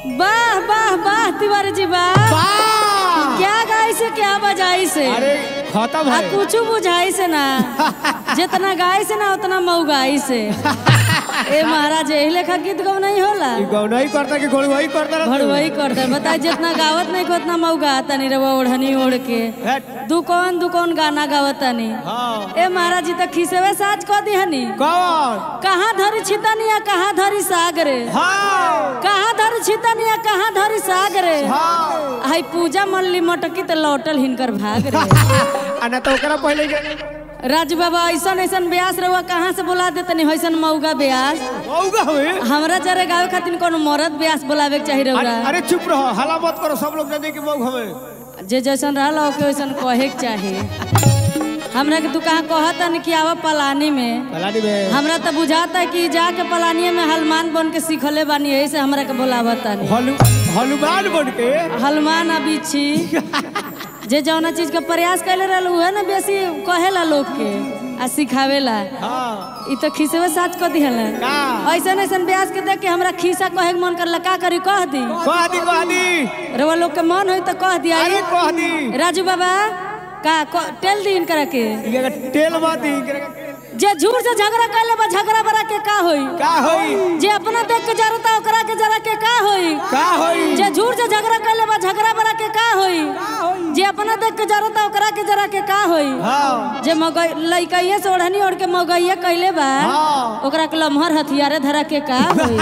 वाह वाह वाह तिवारी जी वाह वाह! क्या गाई से क्या बजाई से अरे खत्म आ है कुछ बुझाई से ना जितना गाई से ना उतना मऊगाई से ए महाराज यही लेखा गीत गौ नहीं होला ई गौना ही करता कि घोड़वा ही करता रहता? भड़वई कर दे बताए जितना गावत नहीं को उतना मऊगा तनी रवा ओढ़नी ओढ़ के हैट। दुकौन दुकौन गाना गावत तनी हाँ ए महाराज जी तो खिसेवे साज कह दी हनी कौन कहाँ धरी छितनिया कहाँ धरी सागरे हाँ कहाँ धरी छितनिया कहाँ धरी सागरे हाँ हाई पूजा मल्ली मटकी तो लौटल हिनकर भाग रे आ ना तो ओकरा पहले के राजू बाबा ऐसन ऐसन ब्यास रहुआ कहाँ से बुला देतनी वैसन मऊगा ब्यास मौगा हुए हमरा जरे गावे खातिर कोनो मरद ब्यास बुलावे के चाहिए अरे, रहुआ अरे चुप रहो हला मत करो सब लोग जाने कि मौग हमें जे जैसन रहल ओके वैसन कहे के चाही हमरा के तू कहाँ कहता कि आवा पलानी में पलानी में हमरा तो बुझाता कि जाके पलानी में हनुमान बन के सीखले बानी यही से हमरा के बोलावता हलु हनुमान बन के हनुमान अभी छी जे जौना चीज के प्रयास कैले रहल उहे ना बेसी कहेला लोग के आ सिखावेला हाँ इ तो खिसवे साच क दिहला का ऐसन ऐसन ब्यास के देख के हमरा खिसा कहे के मन करला का करी कह दी कह दी कह दी रवा लोग के मन होई तो कह दिया अरे कह दी राजू बाबा का क- टेल दी इनकरा के ई अगर तेल मत दी जे झूठ से झगड़ा कैले बा झगड़ा बड़ा के का होई का होई जे अपना देख के जरता ओकरा के जरा के का होई का होई जे झूठ से झगड़ा कैले बा झगड़ा बड़ा के का होई जे अपना देख के जरता ओकरा के जरा के का होई हाँ जे मगई लइकइये से ओढ़नी ओढ़ के मगइये कैले बा हाँ। ओकरा के लम्हर हथियारे धरा के का होई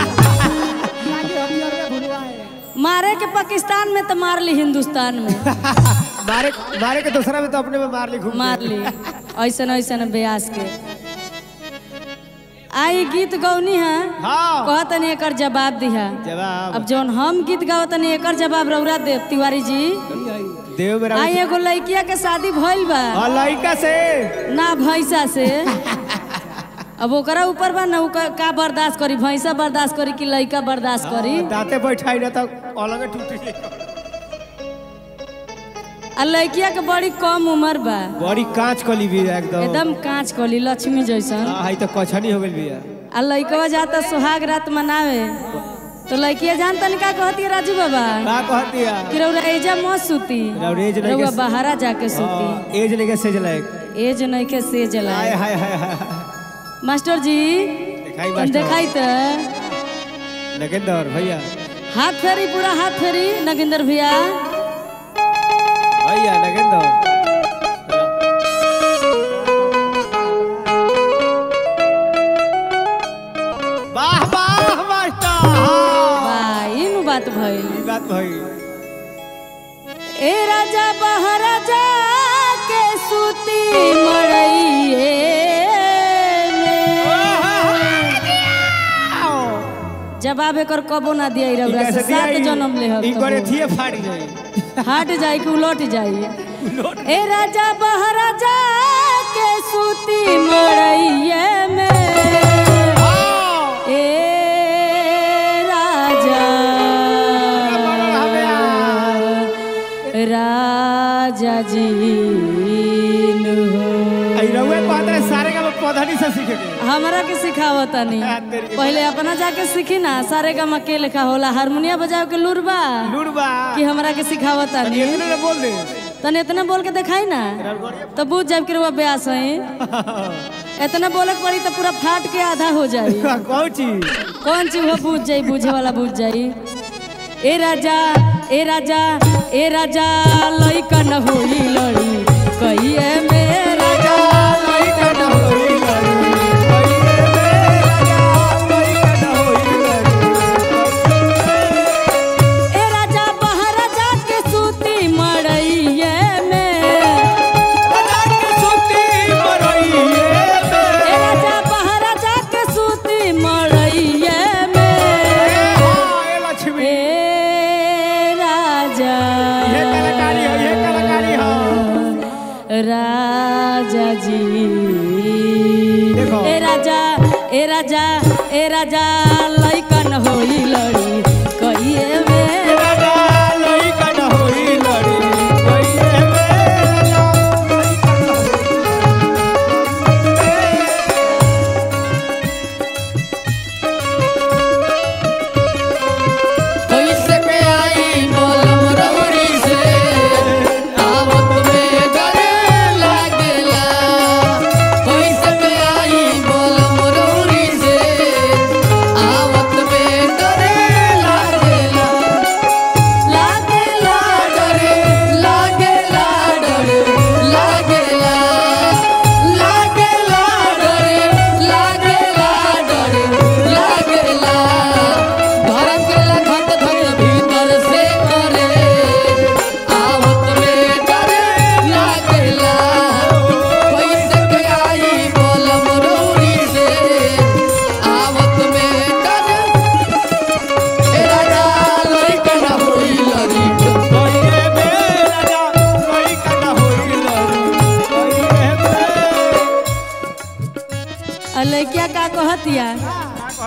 मारे के पाकिस्तान में तो मार ली हिंदुस्तान में मारे मारे के दूसरा में तो अपने में मार ली घूम मार ली ऐसन ऐसन ब्यास के आई गीत गौनी है हाँ कहतनी एकर जवाब दिहा जवाब अब जौन हम गीत गावतनी एकर जवाब रौरा देव तिवारी जी देव मेरा आई एगो लड़किया के शादी भइल बा और लड़का से ना भैंसा से अब ओकरा ऊपर बा ना उ का का बर्दाश्त करी भैंसा बर्दाश्त करी कि लड़का बर्दाश्त करी दांते बैठाई ना तो अलग टूट जाए आ लड़किया के बड़ी कम उम्र बा बड़ी कांच कली भी है एकदम एकदम कांच कली लक्ष्मी जैसन हाँ हाई तो कछनी हो गई भी है आ लड़कवा जाता सुहाग रात मनावे तो लड़किया जानता नहीं का कहती है राजू बाबा का कहती है कि रौरा एजा मत सूती रौरा एज नहीं के- रौरा बहारा जाके सूती हाँ, एज लेके सेज लायक एज नहीं के से हाय जलाए हाय हाय हाय मास्टर जी दिखाई तन मास्टर देखाई तो नगेंदर भैया हाथ फेरी पूरा हाथ फेरी नगिंदर भैया भैया नगेंदर वाह वाह मास्टर हाँ। वाह इनु बात भइल ई बात भई ए राजा बहराजा के सूती मड़इए जवाब एकर कबो ना दिया रौरा से सात जन्म ले ई करे हब थिए फाड़ जाई हट जाई कि उलट जाई ए राजा बहराजा के सूती मड़इए में ए राजा राजा जी नु हो आई रउए कहत रहे सारे का पौधनी से सीखे के हमरा के सिखावता नहीं हाँ, तेरी- पहले अपना जाके सीखी ना सारे का के लिखा होला हारमोनिया बजाओ के लुरबा लुड़बा कि हमरा के सिखावता नहीं इतने ने बोल दे तने इतना बोल के दिखाई ना तो बुझ जाब कि रुआ ब्यास है इतना बोले के पड़ी तो पूरा फाट के आधा हो जाई कौन चीज कौन चीज वो बुझ जाई बुझे वाला बुझ जाई ए राजा ए राजा ए राजा लइका न होई लड़ी कहिए में राजा लइका न होई लड़ी, कहिए में राजा लइका न होई लड़ी। ए राजा बाहर जाके सूती मड़इए में राजा के सूती मरइये ए में। राजा बाहर जाके सूती मड़इए में हाँ, ए लक्ष्मी ए राजा ये कलाकारी हो ये कलाकारी हो राजा जी देखो। ए राजा ए राजा ए राजा लइकन होई लड़ी कहिए में राजा लइका न होई लड़ी, कहिए में राजा लइका न होई कैसे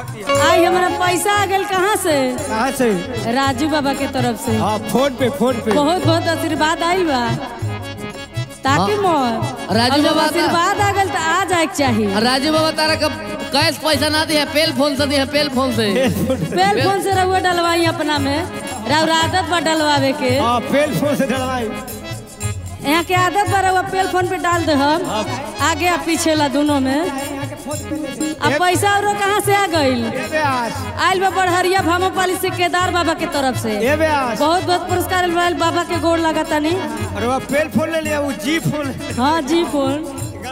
कहती है आई हमारा पैसा आ गल कहाँ से कहाँ से राजू बाबा के तरफ से हाँ फोन पे फोन पे बहुत बहुत आशीर्वाद आइल बा ताकि मोर राजू अब जब बाबा का- आशीर्वाद आ गल तो आ जाए के चाहिए राजू बाबा तारा का कैश पैसा ना दिया पेल फोन से दिया पेल फोन से पेल फोन से रहुआ डलवाई अपना में राउर आदत बा डलवावे के हाँ पेल फोन से डलवाई यहाँ के आदत बा रहुआ पेल फोन पे डाल दे हम आगे आ पीछे ला दोनों में अब पैसा और कहाँ से आ गइल ए ब्यास आइल बा बड़हरिया भामोपाली से केदार बाबा के तरफ से ए ब्यास बहुत बहुत पुरस्कार आइल बाबा के गोड़ लगा तनी अरे वो पेल फोन ले लिया वो जी फोन ले लिया। हाँ जी फोन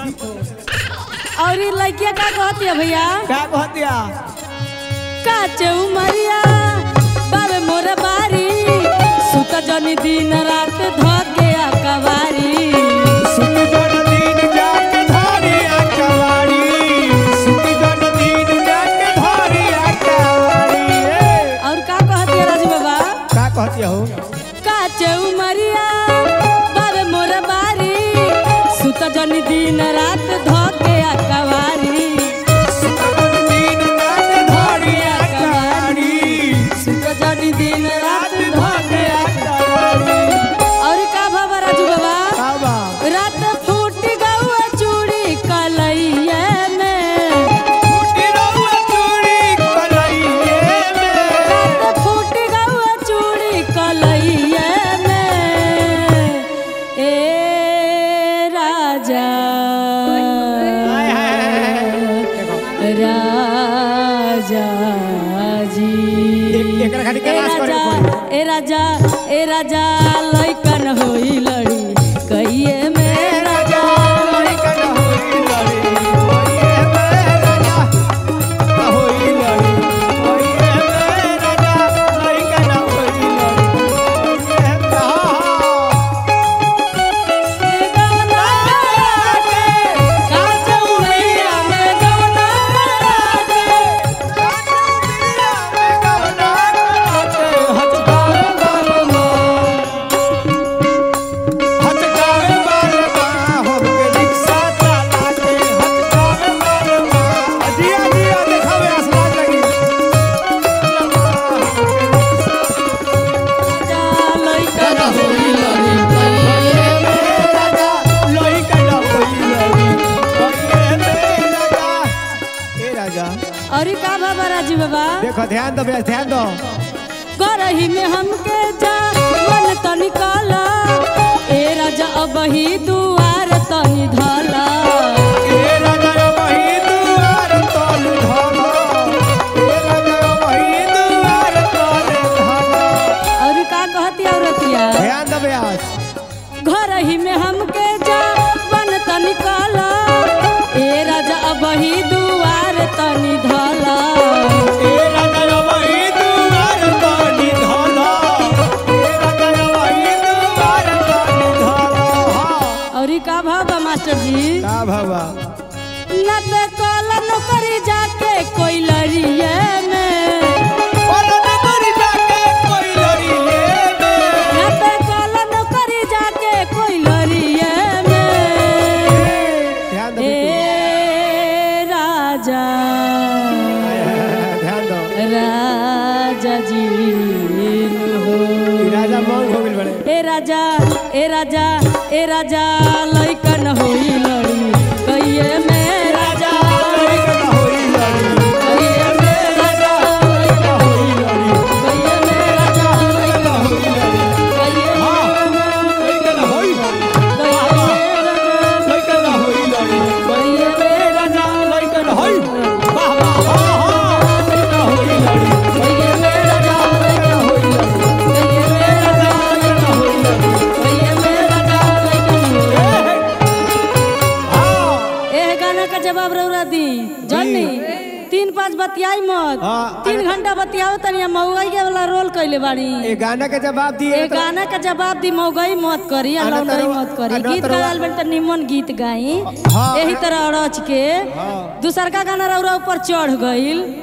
और ये लड़किया का कहती है भैया क्या कहती है काचे उमरिया बाबे मोर बारी सुत जनी दिन रात धके कवारी सुत जन दिन जाके धारी अकवारी सुत जन दिन जाके धारी अकवारी ए और का कहती है राजू बाबा क्या कहती हो काचे उमरिया बाबे मोर बारी सुत जनी दिन रात धके कवारी सुत जन दिन जाके धारी अकवारी सुत जनी दिन रात धारी धके अकवारी और का बाबा राजू बाबा बाबा रात फूट गौआ चूड़ी कलैया में फूटी रहुआ चूड़ी कलैये में रात फूट गौआ चूड़ी कलैया में ए राजा हाय हाय राजा जी एक- एकरा खाली ए कैलाश करे राजा ए राजा ए राजा लइकन होई लड़ी कहिए में राजा लइकन होई लड़ी होइए में राजा होई लड़ी होइए में राजा लइकन होई लड़ी होइए में हथकावे बार बार हमके रिक्शा चला के हथकावे बार बार जिया जिया देखावे आसमान लगी दादा होई लड़ी कहिए में राजा लइकन होई लड़ी होइए में राजा ए राजा और का बाबा राजी बाबा देखो ध्यान दो बेस ध्यान दो करही में हमके जा मन तनी काला ए राजा अब ही दुआर तनी धाला ए राजा वही दुआर तोल धलो ए राजा वही दुआर तोल धलो और का कहती औरतिया ध्यान दो बेस घर ही में हमके जा बन तनी काला ए राजा अब ही दुआर तनी धाला ए राजा वही दुआर तोल धलो ए राजा वही दुआर तोल धलो हाँ और का भाबा मास्टर जी का बाबा न ते काला नौकरी जाके कोई लड़िए में और नगर जाके कोई लड़िए में न ते काला नौकरी जाके कोई लड़िए में ध्यान दो ए राजा ध्यान दो राजा जी हो ई राजा मौन हो गेल बड़े ए राजा ए राजा ए राजा लइकन होई लड़ी कहिए में राजा लइकन होई लड़ी कहिए में राजा लइकन होई लड़ी कहिए में राजा लइकन होई लड़ी कहिए में लइकन होई कहिए में राजा लइकन होई लड़ी कहिए में राजा लइकन होई वाह वाह वाह वाह लइकन होई लड़ी कहिए में राजा लइकन होई लड़ी कहिए में राजा लइकन होई लड़ी कहिए में राजा लइकन होई लड़ी हाँ एह गाना का जवाब रौरा दी जन्नी तीन पाँच बतियाई मत हाँ, तीन घंटा बतियाओ तनिया मऊगई के वाला रोल कैले बाड़ी ए गाना के जवाब दिए ए गाना का जवाब दी मऊगई मत करी अना लौंडई तरवा- मत करी अना गीत तरवा- गायल बन त निमन गीत गाई हाँ। यही तरह अड़च के हाँ। दूसर का गाना रौरा ऊपर चढ़ गईल